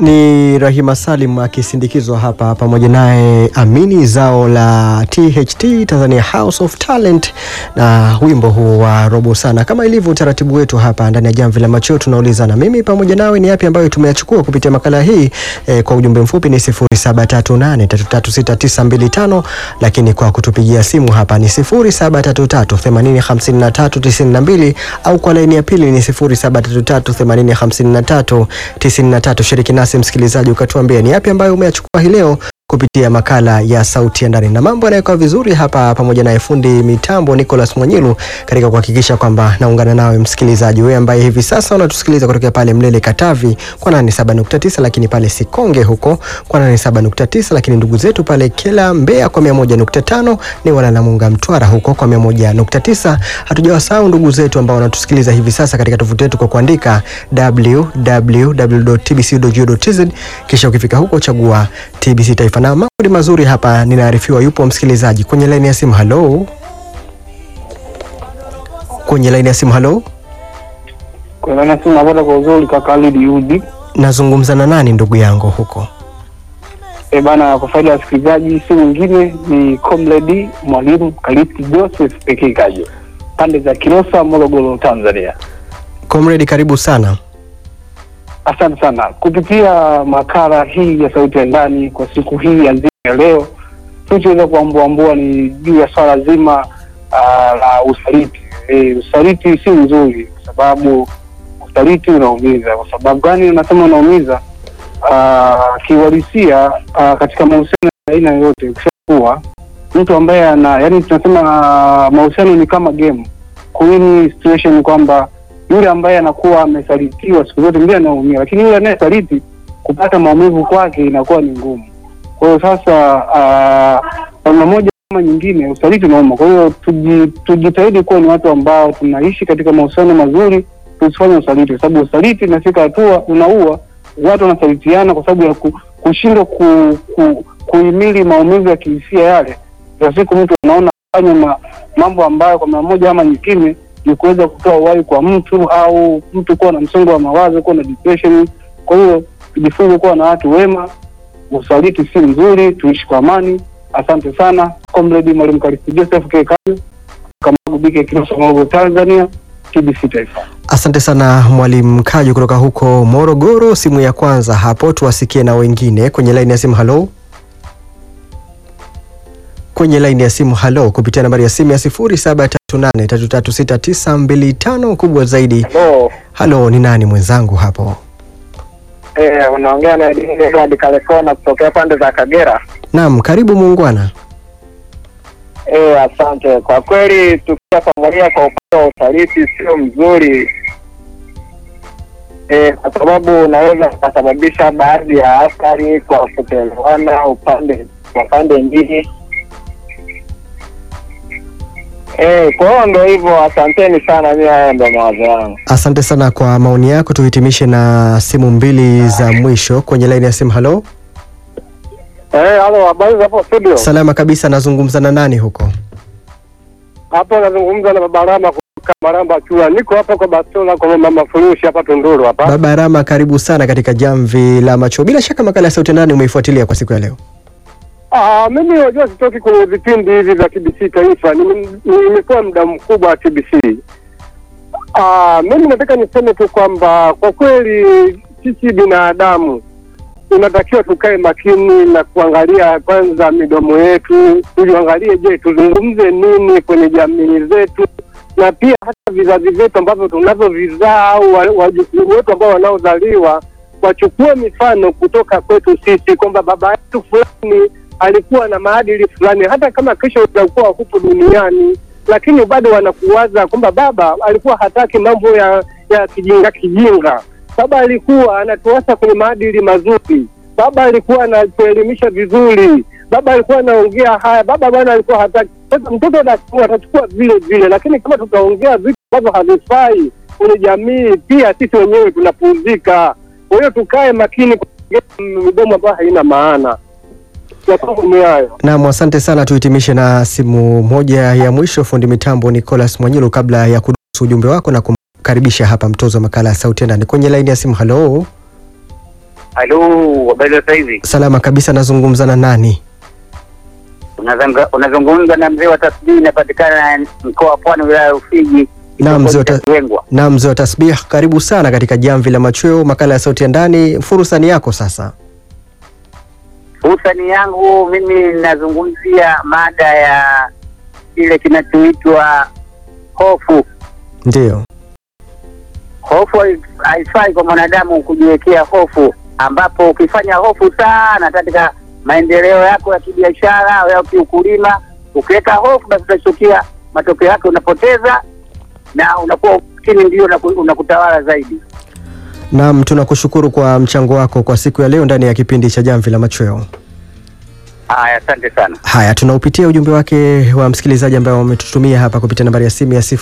Ni Rahima Salim akisindikizwa hapa pamoja naye Amini, zao la THT Tanzania House of Talent, na wimbo huu wa robo sana. Kama ilivyo utaratibu wetu hapa ndani ya Jamvi la Macho, tunauliza na mimi pamoja nawe ni yapi ambayo tumeyachukua kupitia makala hii eh, kwa ujumbe mfupi ni 0738336925 lakini kwa kutupigia simu hapa ni 0733805392 au kwa laini ya pili ni 0733805393. Shiriki nasi msikilizaji, ukatuambia ni yapi ambayo umeyachukua hii leo kupitia makala ya sauti ya ndani, na mambo yanayokuwa vizuri hapa, pamoja na fundi mitambo Nicholas Mwanyilu katika kuhakikisha kwamba naungana nawe msikilizaji, wewe ambaye hivi sasa unatusikiliza kutokea pale Mlele Katavi kwa 87.9, lakini pale Sikonge huko kwa 87.9, lakini ndugu zetu pale Kela Mbeya kwa 101.5, ni wana Namunga Mtwara huko kwa 101.9. Hatujawasahau ndugu zetu ambao wanatusikiliza hivi sasa katika tovuti yetu kwa kuandika www.tbc.go.tz, kisha ukifika huko chagua TBC Taifa na mambo ni mazuri hapa. Ninaarifiwa yupo msikilizaji kwenye laini ya simu. Halo, kwenye laini ya simu. Halo, napata kwa uzuri kaka Alidi Yudi. nazungumza na nani ndugu yangu huko? E bana, kwa faida ya wasikilizaji, si mwingine ni Comrade Mwalimu Kalisti Joseph pekee kajo pande za Kilosa, Morogoro, Tanzania. Comrade, karibu sana. Asante sana kupitia makala hii ya sauti ya ndani kwa siku hii ya nzima ya leo, tulichoweza kuambuambua ni juu ya swala zima uh, la usaliti. E, usaliti si mzuri kwa sababu usaliti unaumiza. Kwa sababu gani unasema unaumiza? Uh, kiuhalisia uh, katika mahusiano ya aina yoyote, ukishakuwa mtu ambaye ana yani, tunasema uh, mahusiano ni kama game. Kuwini situation ni kwamba yule ambaye anakuwa amesalitiwa siku zote ndiye anaumia, lakini yule anayesaliti kupata maumivu kwake inakuwa ni ngumu. Kwa hiyo sasa, kwa namna moja ama nyingine, usaliti unauma. Kwa hiyo tuji, tujitahidi kuwa ni watu ambao tunaishi katika mahusiano mazuri, tusifanye usaliti, kwa sababu usaliti inafika hatua unaua watu, wanasalitiana kwa sababu ya ku, kushindwa ku, ku, kuhimili maumivu ya kihisia yale. Kwa siku mtu anaona fanya ma, mambo ambayo kwa namna moja ama nyingine ni kuweza kutoa uhai kwa mtu au mtu kuwa na msongo wa mawazo, kuwa na depression. Kwa hiyo tujifunze kuwa na watu wema. Usaliti si mzuri, tuishi kwa amani. Asante sana Comrade Mwalimu Kalisti Joseph Kekayo Kamagubike, Kilosa, Morogoro, Tanzania, TBC Taifa. Asante sana Mwalimu Kajo kutoka huko Morogoro. Simu ya kwanza hapo, tuwasikie na wengine kwenye laini ya simu. Halo, kwenye laini ya simu. Halo, kupitia nambari ya simu ya 0738336925 kubwa zaidi. Halo. Halo, ni nani mwenzangu hapo? Eh, unaongea na Edward Kalekona kutokea pande za Kagera. Naam, karibu muungwana. Eh, asante. Kwa kweli tukiwa pamoja kwa upande wa usaliti sio mzuri. Eh, kwa sababu unaweza kusababisha baadhi ya athari kwa kutoelewana upande kwa pande mbili. Eh, kwa hiyo ndo hivyo, asanteni sana. Mimi haya ndo mawazo yangu. Asante sana kwa maoni yako. Tuhitimishe na simu mbili za mwisho kwenye laini ya simu. Halo, Eh, halo, habari za hapo studio? salama kabisa. Nazungumza na nani huko? Hapo nazungumza na Baba Rama kutoka Maramba Chula. Niko hapa kwa Bastola kwa mama Furushi hapa Tunduru hapa. Baba Rama, karibu sana katika jamvi la macho. Bila shaka makala ya sauti ndani umeifuatilia kwa siku ya leo. Ah, mimi wajua sitoki kwenye vipindi hivi vya TBC Taifa. Nime- Nimekuwa muda mkubwa wa TBC. Ah, mimi nataka niseme tu kwamba kwa kweli sisi binadamu tunatakiwa tukae makini na kuangalia kwanza midomo yetu, tuiangalie, je, tuzungumze nini kwenye jamii zetu, na pia hata vizazi vyetu ambavyo tunavyovizaa au wa- wajukuu wetu ambao wanaozaliwa wachukue mifano kutoka kwetu sisi, kwamba baba yetu fulani alikuwa na maadili fulani, hata kama kesho utakuwa hupo duniani, lakini bado wanakuwaza kwamba baba alikuwa hataki mambo ya ya kijinga kijinga. Baba alikuwa anatuasa kwenye maadili mazuri. Baba alikuwa anatuelimisha vizuri. Baba alikuwa anaongea haya. Baba bwana alikuwa hataki. Sasa mtoto atakuwa atachukua vile vile, lakini kama tutaongea vitu ambavyo havifai kwenye jamii, pia sisi wenyewe tunapuuzika. Kwa hiyo tukae makini kuongea midomo ambayo haina maana. Ya kwangu ni hayo. Naam, asante sana. Tuhitimishe na simu moja ya mwisho, fundi mitambo Nicholas Mwanyilu, kabla ya kudusu ujumbe wako na kumkaribisha hapa mtozo wa makala ya sauti ya ndani kwenye laini ya simu. Halo, Halo, habari za saizi? Salama kabisa, nazungumza na nani? Unazanga- Unazungumza na mzee wa tasbihi, inapatikana mkoa wa Pwani, wilaya ya Rufiji, Naam, mzee wa ta- Wengwa. na mzee wa tasbih, karibu sana katika jamvi la machweo, makala ya sauti ya ndani. Fursa ni yako sasa. Fursa ni yangu mimi, nazungumzia mada ya kile kinachoitwa hofu. Ndiyo, Hofu hai- haifai kwa mwanadamu kujiwekea hofu, ambapo ukifanya hofu sana katika maendeleo yako ya kibiashara au ya kiukulima, ukiweka hofu, basi utachukia matokeo yake, unapoteza na unakuwa chini, ndio unaku- unakutawala zaidi. naam, tunakushukuru kwa mchango wako kwa siku ya leo ndani ya kipindi cha jamvi la machweo. Haya, asante sana. Haya, tunaupitia ujumbe wake wa msikilizaji ambao wametutumia hapa kupitia nambari ya simu ya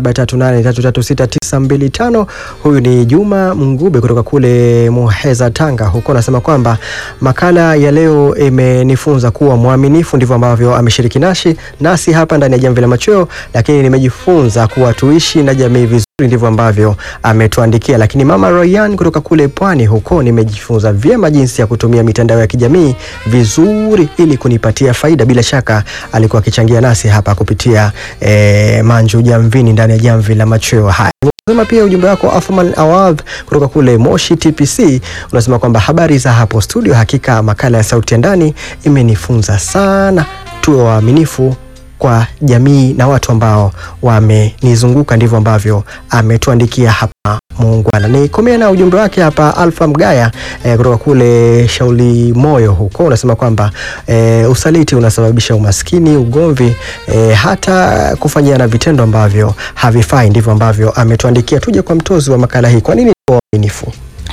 0738336925. Huyu ni Juma Mngube kutoka kule Muheza, Tanga. Huko anasema kwamba makala ya leo imenifunza kuwa mwaminifu, ndivyo ambavyo ameshiriki nashi nasi hapa ndani ya Jamvi la Machweo, lakini nimejifunza kuwa tuishi na jamii vizuri ndivyo ambavyo ametuandikia. Lakini mama Royan kutoka kule Pwani huko, nimejifunza vyema jinsi ya kutumia mitandao ya kijamii vizuri ili kunipatia faida. Bila shaka alikuwa akichangia nasi hapa kupitia eh, Manju Jamvini ndani ya Jamvi la Machweo. Haya, Sema pia ujumbe wako Athman Awadh kutoka kule Moshi TPC unasema kwamba habari za hapo studio, hakika makala ya sauti ya ndani imenifunza sana, tuwe waaminifu kwa jamii na watu ambao wamenizunguka. Ndivyo ambavyo ametuandikia hapa muungwana. Nikomea na ujumbe wake hapa Alfa Mgaya eh, kutoka kule Shauli Moyo huko, unasema kwamba eh, usaliti unasababisha umaskini, ugomvi, eh, hata kufanyiana vitendo ambavyo havifai. Ndivyo ambavyo ametuandikia. Tuje kwa mtozi wa makala hii, kwa nini tuwe waaminifu?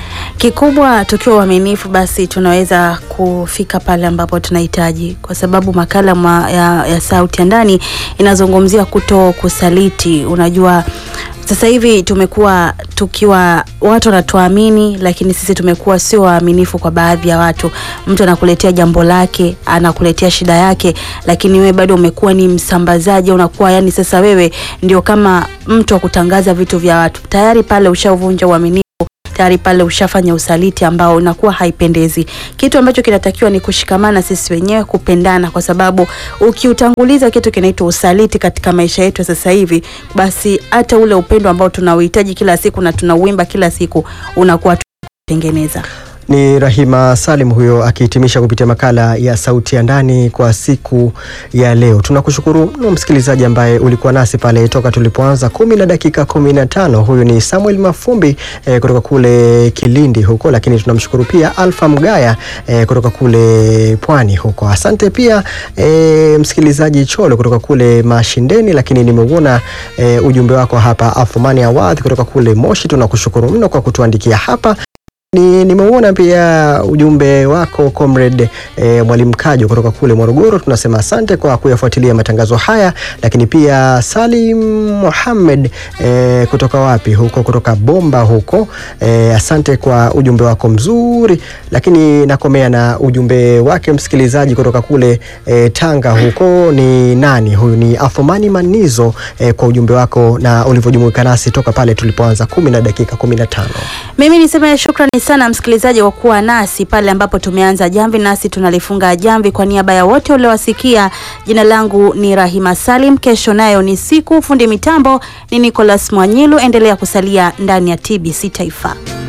Kikubwa tukiwa uaminifu, basi tunaweza kufika pale ambapo tunahitaji, kwa sababu makala ma, ya, ya sauti ya ndani inazungumzia kuto kusaliti. Unajua sasa hivi tumekuwa tukiwa watu wanatuamini, lakini sisi tumekuwa sio waaminifu kwa baadhi ya watu. Mtu anakuletea jambo lake, anakuletea shida yake, lakini wewe bado umekuwa ni msambazaji, unakuwa yani, sasa wewe ndio kama mtu wa kutangaza vitu vya watu, tayari pale ushavunja uaminifu tayari pale ushafanya usaliti ambao unakuwa haipendezi. Kitu ambacho kinatakiwa ni kushikamana sisi wenyewe, kupendana, kwa sababu ukiutanguliza kitu kinaitwa usaliti katika maisha yetu ya sasa hivi, basi hata ule upendo ambao tunauhitaji kila siku na tunauimba kila siku unakuwa tutengeneza. Ni Rahima Salim huyo akihitimisha kupitia makala ya sauti ya ndani kwa siku ya leo. Tunakushukuru mno msikilizaji ambaye ulikuwa nasi pale toka tulipoanza kumi na dakika kumi na tano. Huyu ni Samuel Mafumbi eh, kutoka kule Kilindi huko, lakini tunamshukuru pia Alfa Mgaya eh, kutoka kule Pwani huko. Asante pia eh, msikilizaji Cholo kutoka kule Mashindeni, lakini nimeuona eh, ujumbe wako hapa Athumani Awadhi kutoka kule Moshi. Tunakushukuru mno kwa kutuandikia hapa ni nimeuona pia ujumbe wako comrade e, mwalimu Kajo kutoka kule Morogoro. Tunasema asante kwa kuyafuatilia matangazo haya, lakini pia Salim Muhammad e, kutoka wapi huko, kutoka Bomba huko e, asante kwa ujumbe wako mzuri, lakini nakomea na ujumbe wake msikilizaji kutoka kule e, Tanga huko. Ni nani huyu? Ni Athumani Manizo e, kwa ujumbe wako na ulivyojumuika nasi toka pale tulipoanza kumi na dakika kumi na tano. Mimi niseme shukrani sana msikilizaji kwa kuwa nasi pale ambapo tumeanza jamvi, nasi tunalifunga jamvi. Kwa niaba ya wote uliowasikia, jina langu ni Rahima Salim. Kesho nayo ni siku, fundi mitambo ni Nicholas Mwanyilu. Endelea kusalia ndani ya TBC Taifa.